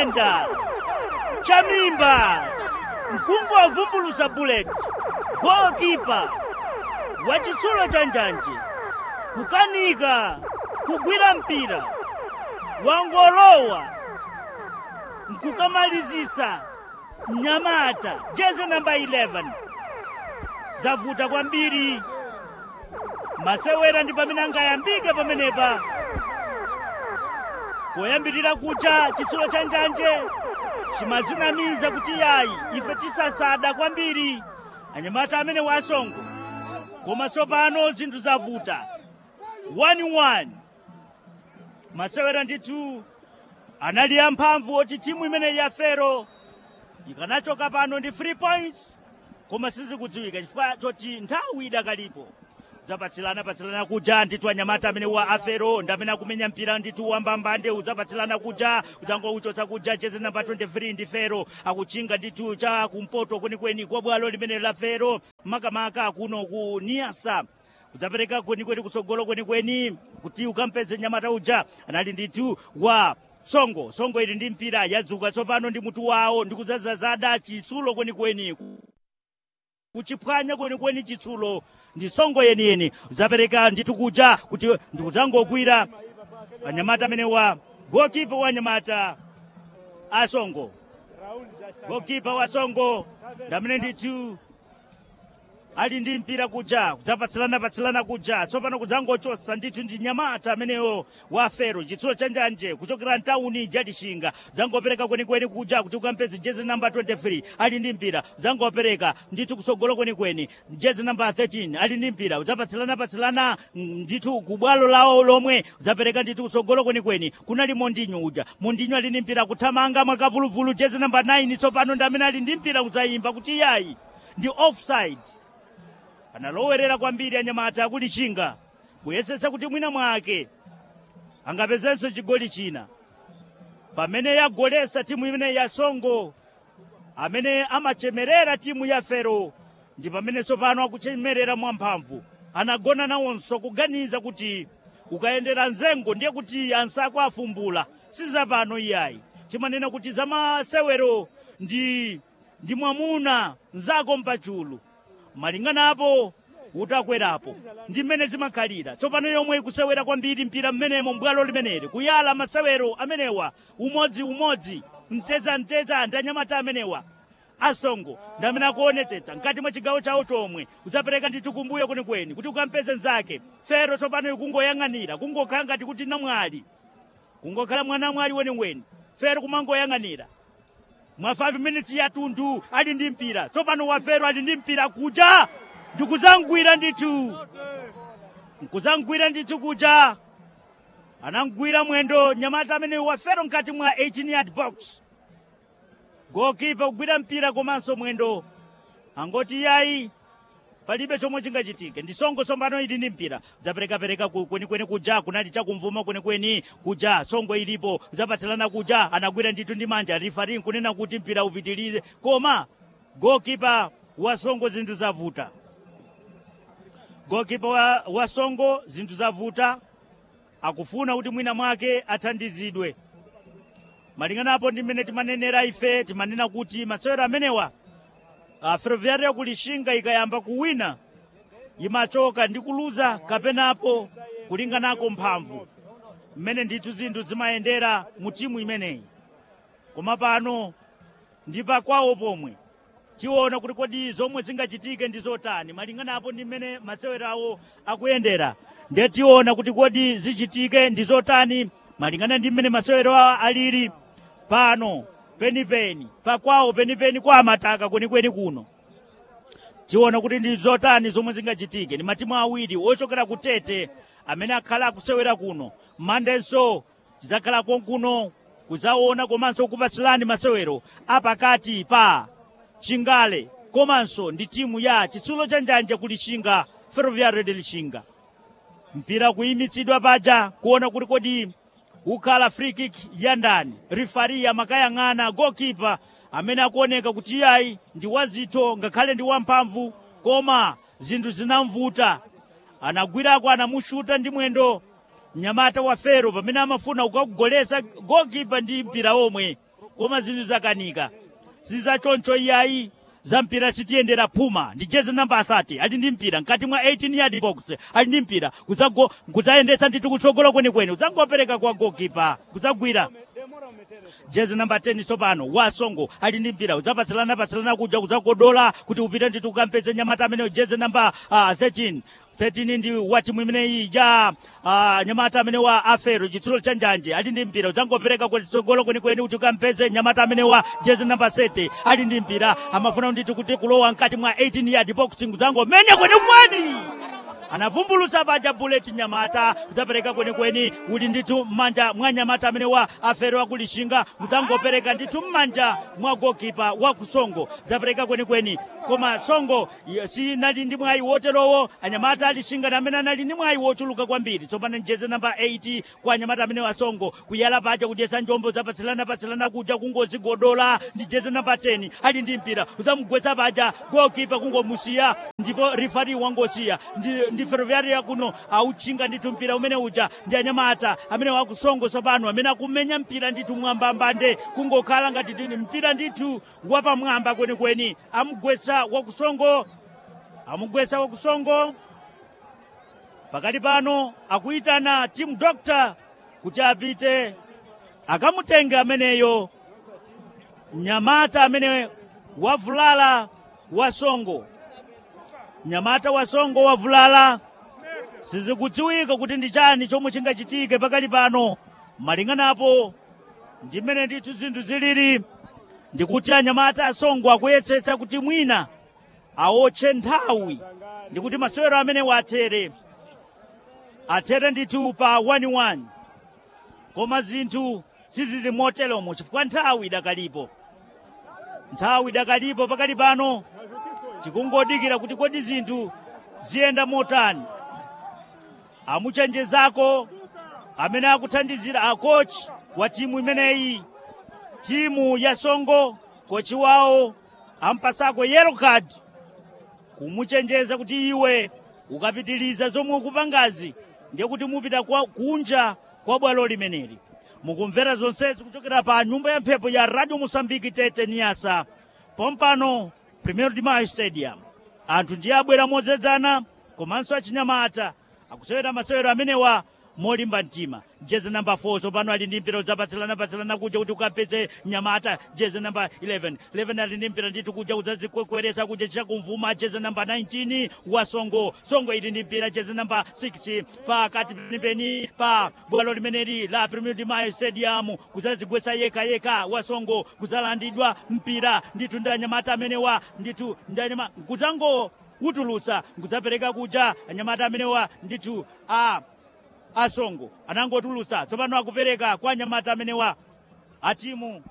kuyenda chamimba mkungu wavumbulusa bullet goalkeeper wa chitsulo cha njanje kukanika kugwira mpira wangolowa nkukamalizisa mnyamata jezi namba 11 zavuta kwambiri masewera ndi pamene angayambike pamenepa poyambirira kucha chitsulo cha njanje chimazinamiza kuti yayi ife tisasada kwambiri anyamata amene wasongo koma tsopano zinthu zavuta 1-1 masewera ndithu anali amphamvu oti timu imeneyi ya fero ikanachoka pano ndi 3 points koma sizikudziwika chifukwa choti nthawi idakalipo udzapatsilana patsilana kuja ndithu anyamata amene wa afero ndi amene akumenya mpira ndithu wambambande udzapatsilana kuja udzangouchotsa kuja jezi namba 23 ndi fero akuchinga ndithu cha kumpoto kwenikweni kwa bwalo limene la fero makamaka kuno ku niasa udzapereka kwenikweni kutsogolo kwenikweni kuti ukampeze nyamata uja anali ndithu wa songo songo ili ndi mpira yadzuka tsopano ndi mutu wawo ndi kudzazazada chitsulo kwenikweni kuchiphwanya kwenikweni chitsulo ndi songo yeniyeni udzapereka ndithu kuja kuti ndikudzangogwira anyamata amene wa gokipa wa anyamata asongo gokipa wa songo ndamene ndithu ali ndi mpira kuja kudzapatsilana patsilana kuja tsopano kudzangochosa ndithu ndi nyamata amenewo wa fero chitsulo cha njanje kuchokera mtawuni jatishinga dzangopereka kwenikweni kuja kuti ukampeze jezi namba 23 ali ndi mpira dzangopereka ndithu kutsogolo kwenikweni jezi namba 13 ali ndi mpira udzapatsilana patsilana mm, ndithu kubwalo lawo lomwe udzapereka ndithu kutsogolo kwenikweni kunali mondinyo uja mondinyo ali ndi mpira kuthamanga mwakavuluvulu jezi namba 9 tsopano ndi amene ali ndi mpira kudzayimba kuti yayi ndi offside analowerera kwambiri anyamata akulichinga kuyesetsa kuti mwina mwake angapezenso chigoli china pamene yagolesa timu imene ya songo amene amachemerera timu ya fero ndi pamene tsopano akuchemerera mwamphamvu anagona nawonso kuganiza kuti ukayendera nzengo ndiye kuti ansako afumbula sizapano iyayi timanena kuti zamasewero ndi ndi mwamuna nzako mpachulu malinganapo utakwerapo ndi mmene zimakhalira tsopano yomwe ikusewera kwambiri mpira mmenemo mbwalo limeneli kuyala masewero amenewa umodziumodzi mtezamteza ndi anyamata amenewa asongo ndi amene akuonetsetsa mkati mwa chigawo chawo chomwe udzapereka ndithu kumbuyo kwenikweni kuti ukampeze mnzake fero tsopano ikungoyang'anira kungokhala ngati kuti namwali kungokhala mwanamwali weniweni fero kumangoyang'anira mwa 5 minutes yathunthu ali ndi mpira tsopano wafero ali ndi mpira kuja ndikudzangwira ndithu nkuzangwira ndithu kuja anangwira mwendo nyamata amene wafero mkati mwa 18 yard box gokipa kugwira mpira komanso mwendo angoti yayi palibe chomwe chingachitike ndi songo tsopano ili ndi mpira zaperekapereka ku- kwenikweni kuja kunali chakumvuma kwenikweni kuja songo ilipo zapatsilana kuja anagwira ndithu ndi manja rifari nkunena kuti mpira upitilize koma gokipa wa songo zinthu zavuta gokipa wa, wa songo zinthu zavuta akufuna kuti mwina mwake athandizidwe malinganapo ndi mmene timanenera ife timanena kuti masewero amenewa uh, ferroviária yakulishinga ikayamba kuwina imachoka ndi kuluza kapenapo kulinganako mphamvu mmene ndithu zinthu zimayendera mu timu imeneyi koma pano ndi pakwawo pomwe tiona kuti kodi zomwe zingachitike ndi zotani malinganapo ndi mmene masewero awo akuyendera ndiye tiona kuti kodi zichitike ndi zotani malingana ndi mmene masewero awo alili pano penipeni pakwawo penipeni kwa amataka kwenikweni kuno tiona kuti ndi zotani zomwe zingachitike ndi matimu awiri ochokera ku tete amene akhala akusewera kuno mandenso tidzakhala konkuno kudzaona komanso kupatsilani masewero apakati pa chingale komanso ndi timu ya chitsulo cha njanja kulishinga ferroviario de lishinga mpira kuyimitsidwa paja kuona kuti kodi ukhala free kick ya ndani rifari amakayang'ana gokipa amene akuoneka kuti iyayi ndi wazitho ngakhale ndi wamphamvu koma zinthu zinamvuta anagwirako anamushuta ndi mwendo mnyamata wa fero pamene amafuna kukagolesa gokipa ndi mpira omwe koma zinthu zakanika sizachoncho iyayi za mpira sitiyendera phuma ndi jezi namba 30 ali ndi mpira mkati mwa 18 yard box ali ndi mpira kudzago- kudzayendetsa ndithu kutsogolo kwenikweni kudzangopereka kwa gokipa kudzagwira jezi namba 10 tsopano wasongo ali ndi mpira udzapatsilana patsilana kuja kudzagodola kuti upite ndithu ukampeze nyamata ameneyo jezi namba uh, 13 13 ndi wa timu imeneyi ya uh, nyamata amene wa afero chitsulo cha njanje ali ndi mpira udzangopereka kutsogolo kwenikweni kuti ukampeze nyamata amene wa jezi namba 7 ali ndi mpira amafuna ndithu kuti kulowa mkati mwa 18 yard box kudzangomenya kwenikweni anavumbulutsa paja bullet nyamata kudzapereka kwenikweni kuti ndithu m'manja mwa nyamata amene wa afero akulishinga mudzangopereka ndithu m'manja mwa gokipa wa kusongo kudzapereka kwenikweni koma songo y- sinali ndi mwayi woterowo anyamata alishinga na amene anali ndi mwayi wochuluka kwambiri tsopano njeze namba 8 kwa anyamata amene wa songo kuyala paja kudyesa njombo zapatsilana patsilana kuja kungozigodola ndi jeze namba 10 ali ndi mpira udzamugwetsa paja gokipa kungomusiya ndipo rifari wangosiya ndi, ndi ferroviaria kuno auchinga ndithu mpira umene uja ndi anyamata amene wakusongo tsopano amene akumenya mpira ndithu mwambambande kungokhala ngati tini mpira ndithu wapamwamba kwenikweni amugwetsa wakusongo amugwetsa wakusongo pakati pano akuyitana team doctor kuti apite akamutenge ameneyo mnyamata amene wavulala wasongo mnyamata wasongo wavulala sizikudziwika kuti ndi chani chomwe chingachitike pakali pano malinganapo ndi mmene ndithu zinthu zilili ndikuti anyamata asongo akuyesetsa kuti mwina awotche nthawi ndikuti masewero amene wathere athere ndithu pa 1-1 koma zinthu sizili moteromo chifukwa nthawi idakalipo nthawi idakalipo pakali pano tikungodikira kuti kodi zinthu ziyenda motani amuchenjezako amene akuthandizira akochi wa timu imeneyi timu ya songo kochi wawo ampasako yellow card kumuchenjeza kuti iwe ukapitiliza zomwe ukupangazi ndiye kuti mupita kwa kunja kwa bwalo limeneli mukumvera zonsezi kuchokera pa nyumba ya mphepo ya radio mosambiki tete niyasa pompano premier de mayo stadium anthu ndiye abwera modzedzana komanso achinyamata akusewera masewero amenewa molimba mtima jezi namba 4 tsopano ali ndi mpira udzapatsilana patsilana kuja kuti ukapeze nyamata jezi namba 11 11 ali ndi mpira ndithu kuja udzazikwekweresa kuja chakumvuma jezi namba 19 wa songo songo ili ndi mpira jezi namba 6 pakati penipeni pa bwalo limeneli la premier de mayo stadium kudzazigwesa yeka yeka wa songo kudzalandidwa mpira ndithu ndi anyamata amenewa ndithu ndi anyamata kudzango utulutsa nkudzapereka kuja anyamata amenewa ndithu a asongo anangotulutsa tsopano akupereka kwa anyamata amenewa a timu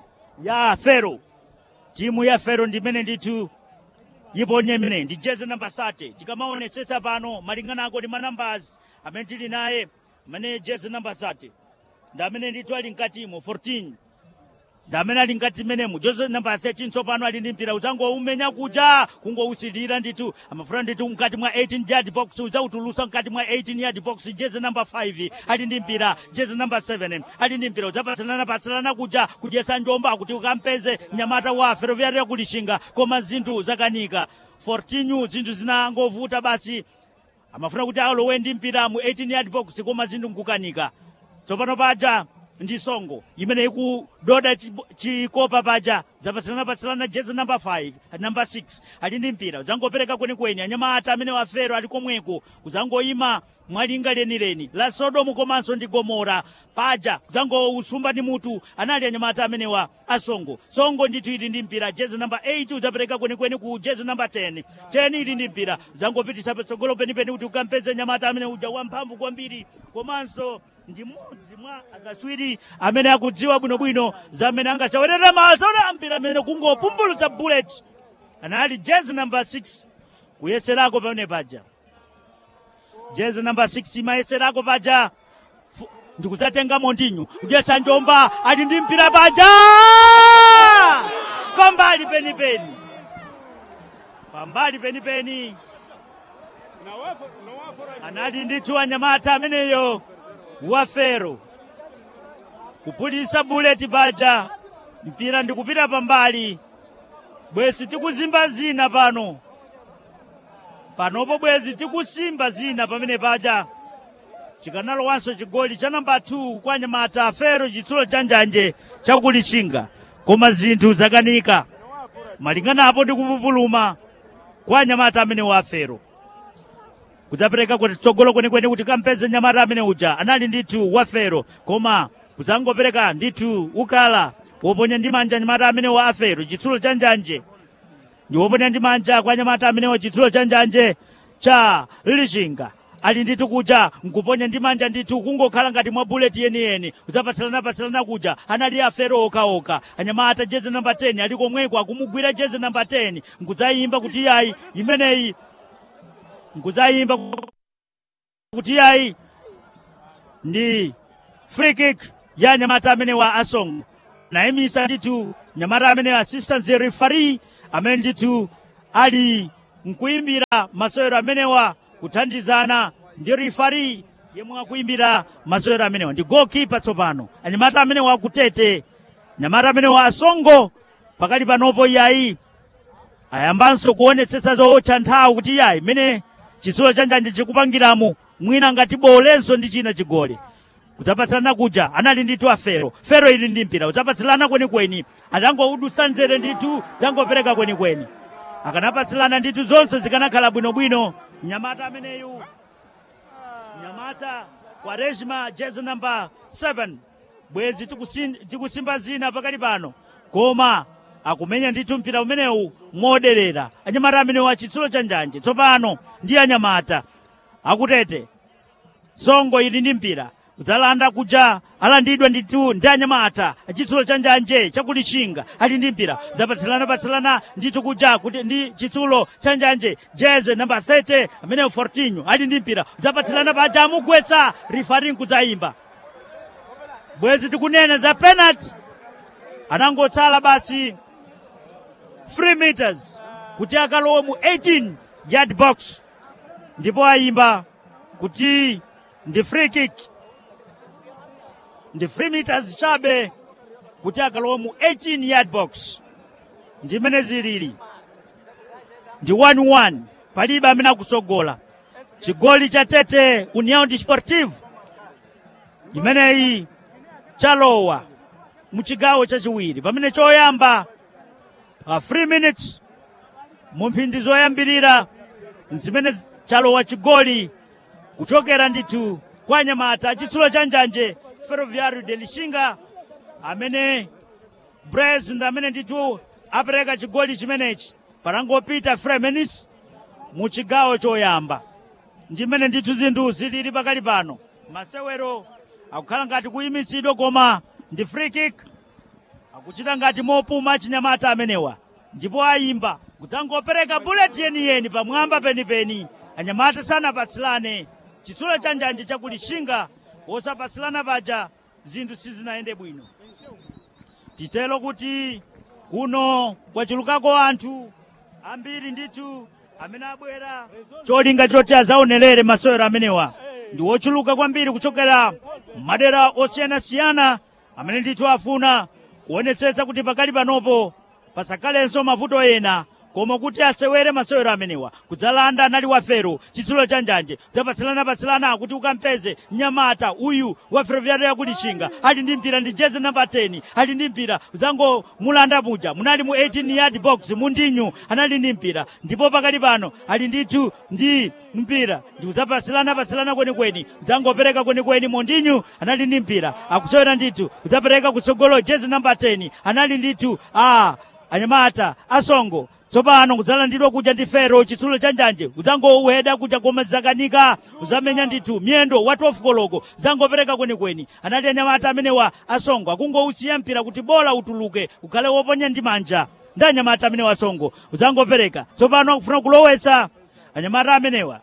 ya fero timu ya fero ndimene ndithu iponye imene ndi jezi namba sate tikamaonetsetsa pano malinganako ndi manambas amene tili naye amene jezi namba sate ndi amene ndithu ali mkatimo 14 ndi amene ali mkati menemo jezi namba 13 tsopano ali ndi mpira udzangoumenya kuja kungousilira ndithu amafuna ndithu mkati mwa 18 yard box udzautulusa mkati mwa 18 yard box jezi namba 5 ali ndi mpira jezi namba 7 ali ndi mpira udzapatsilana patsilana kuja kudyesa njomba kuti ukampeze nyamata wa ferroviaria kulishinga koma zinthu zakanika 14 zinthu zinangovuta basi amafuna kuti alowe ndi mpira mu 18 yard box koma zinthu nkukanika tsopano paja ndi songo imene ikudoda chibo- chikopa paja zapatsilana-patsilana jezi namba 5 namba 6 ali ndi mpira udzangopereka kwenikweni anyamata amene wafero ali komweko kudzangoyima mwalinga lenileni la sodomu komanso ndi gomora paja kudzangousumba ndi mutu anali anyamata amenewa asongo songo ndithu ili ndi mpira jezi namba 8 udzapereka kwenikweni ku jezi namba 10 10 ili ndi mpira udzangopitisa patsogolo penipeni kuti ukampeze nyamata amene uja wamphamvu kwambiri komanso ndi mmodzi mwa akatswiri amene akudziwa bwinobwino zamene angasawerera mazola mpira amene kungopumbulutsa bullet anali jezi namba 6 kuyeserako pamene paja jezi namba 6 imayeserako paja Fu- ndikudzatenga mondinyu kudyesa njomba ali ndi mpira paja pambali penipeni pambali penipeni anali ndithu anyamata ameneyo wafero kupulisa buleti paja mpira ndikupita pambali bwezi tikuzimba zina pano panopo bwezi tikusimba zina pamene paja chikanalowanso chigoli cha namba 2 kwa anyamata fero chitsulo cha njanje chakulishinga koma zinthu zakanika malinganapo ndi kupupuluma kwa anyamata amene wa fero kudzapereka kuti tsogolo kwenikweni kuti kampeze nyamata amene uja anali ndithu wa fero koma kudzangopereka ndithu ukala woponya ndi manja nyamata amene wa afero chitsulo cha njanje ndi woponya ndi manja kwa nyamata amenewa chitsulo cha njanje cha lishinga ali ndithu kuja nkuponya ndi manja ndithu kungokhala ngati mwa buleti yeniyeni kudzapatsalana-patsalana kuja anali afero okaoka anyamata jezi namba 10 ali komweko akumugwira jezi namba 10 nkudzayimba kuti yayi imeneyi nkudzayimba kuti yayi ndi free kick ya nyamata amene wa asong nayimisa ndithu nyamata amene assistant referee amene ndithu ali nkuyimbira masewero amenewa kuthandizana ndi rifari yemwe akuyimbira masewero amenewa ndi goalkeeper tsopano anyamata amenewa akutete nyamata amenewa asongo pakali panopo iyayi ayambanso kuonetsetsa zootcha nthawi kuti iyayi mmene chitsulo cha njanje chikupangiramo mwina ngati bolenso ndi china chigoli kudzapatsilana kuja anali ndithu afero fero ili ndi mpira kudzapatsilana kwenikweni atangoudutsa nzere ndithu zangopereka kwenikweni akanapatsilana ndithu zonse zikanakhala bwinobwino nyamata ameneyu nyamata kwaresma jezi namba 7 bwezi tikusin- tikusimba zina pakali pano koma akumenya ndithu mpira umenewu moderera anyamata amenewu achitsulo cha njanje tsopano ndi anyamata akutete songo ili ndi mpira kudzalanda kuja alandidwa ndithu ndi anyamata chitsulo cha njanje chakulishinga ali ndi mpira zapatsilana-patsilana ndithu kuja kuti ndi chitsulo cha njanje jeze namba 30 ameneyo fortinho ali ndi mpira zapatsilana paja amugwetsa rifari nkudzayimba bwezi tikunena za penalty anangotsala basi 3 meters kuti akalowe mu 18 yard box ndipo ayimba kuti ndi free kick ndi 3 meters chabe kuti akalowe mu 18 yard box ndimene zilili ndi 1-1 palibe amene akusogola chigoli cha tete união desportivo imeneyi chalowa mu chigawo chachiwiri pamene choyamba pa 3 minutes mu mphindi zoyambirira zimene chalowa chigoli kuchokera ndithu kwa anyamata chitsulo cha njanje ferroviário de lixinga amene bres ndi amene ndithu apereka chigoli chimenechi patangopita 3 minutes mu chigawo choyamba ndimene ndithu zinthu zilili pakali pano masewero akukhala ngati kuyimitsidwa koma ndi free kick akuchita ngati mopuma achinyamata amenewa ndipo ayimba kudzangopereka bullet yeniyeni pamwamba penipeni anyamata sanapatsilane chitsulo cha njanje chakulishinga wosapatsilana paja zinthu sizinayende bwino titelo kuti kuno kwachulukako anthu ambiri ndithu amene abwera cholinga choti azaonelere masewero amenewa ndi wochuluka kwambiri kuchokera madera osiyanasiyana amene ndithu afuna kuonetsetsa kuti pakali panopo pasakhalenso mavuto ena koma kuti asewere masewero amenewa kudzalanda anali wafero chitsulo cha njanje kudzapatsilana-patsilana kuti ukampeze mnyamata uyu wa ferroviário yakulishinga ali ndi mpira ndi jezi namba 10 ali ndi mpira kudzangomulanda muja munali mu 18 yard box mundinyu anali ndi mpira ndipo pakali pano ali ndithu ndi mpira ndi kudzapatsilana-patsilana kwenikweni kudzangopereka kwenikweni mondinyu anali ndi mpira akusewera ndithu kudzapereka kutsogolo jezi namba 10 anali ndithu a anyamata asongo tsopano kudzalandidwa kuja ndi fero chitsulo cha njanje kudzangoweda kuja koma zakanika kudzamenya ndithu miyendo wa 12 koloko kudzangopereka kwenikweni anali anyamata amenewa asongo akungousiya mpira kuti bola utuluke ukhale woponya ndi manja ndi anyamata amenewa asongo kudzangopereka tsopano akufuna kulowetsa anyamata amenewa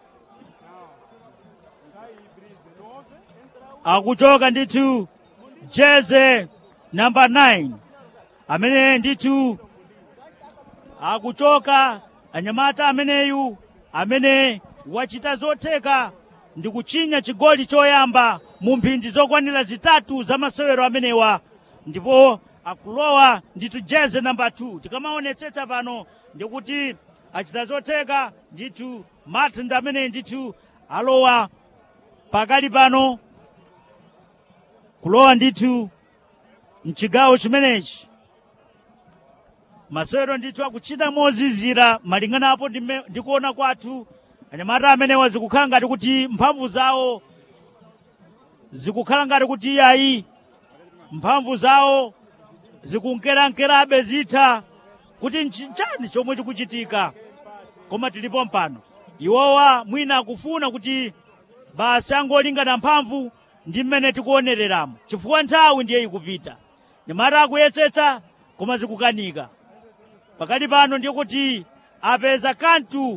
akuchoka ndithu jeze namba 9 amene ndithu akuchoka anyamata ameneyu amene wachita zotheka ndi kuchinya chigoli choyamba mu mphindi zokwanira zitatu za masewero amenewa ndipo akulowa ndithu jeze namba 2 tikamaonetsetsa pano ndikuti achita zotheka ndithu martin amene ndithu alowa pakali pano kulowa ndithu mchigawo chimenechi masewero ndithu akuchita mozizira malinganapo ndime- ndikuona kwathu anyamata amenewa zikukhala ngati kuti mphamvu zawo zikukhala ngati kuti iyayi mphamvu zawo zikunkerankerabe zitha kuti nchani chomwe chikuchitika koma tilipo mpano iwowa mwina akufuna kuti basi angolingana mphamvu ndi mmene tikuonereramo chifukwa nthawi ndiye ikupita nyamata akuyesetsa koma zikukanika pakati pano ndiye kuti apeza kantu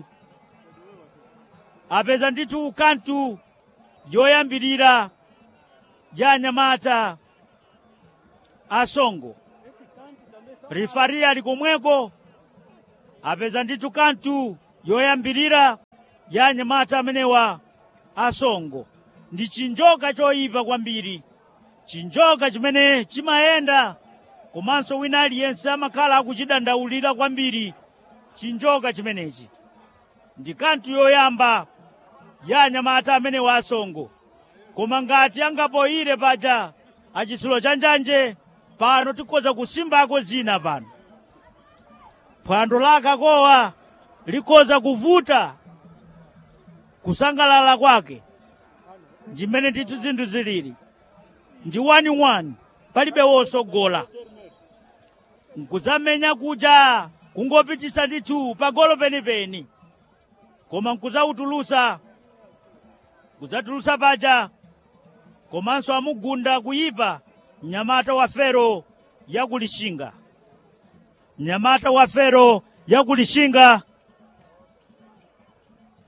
apeza ndithu kantu yoyambirira ya anyamata asongo rifari ali komweko apeza ndithu kantu yoyambirira ya anyamata amenewa asongo ndi chinjoka choyipa kwambiri chinjoka chimene chimayenda komanso wina aliyense amakhala akuchidandaulira kwambiri chinjoka chimenechi ndi kantu yoyamba ya anyamata amenewa asongo koma ngati angapoyire paja achitsulo cha njanje pano tikhoza kusimbako zina pano phwando la kakowa likhoza kuvuta kusangalala kwake ndimene ndithu zinthu zilili ndi waniwani palibe wosogola nkudzamenya kuja kungopitisa ndithu pagolo penipeni koma nkudzawutulusa kudzatulusa paja komanso amugunda kuyipa mnyamata wa fero yakulishinga mnyamata wa fero yakulishinga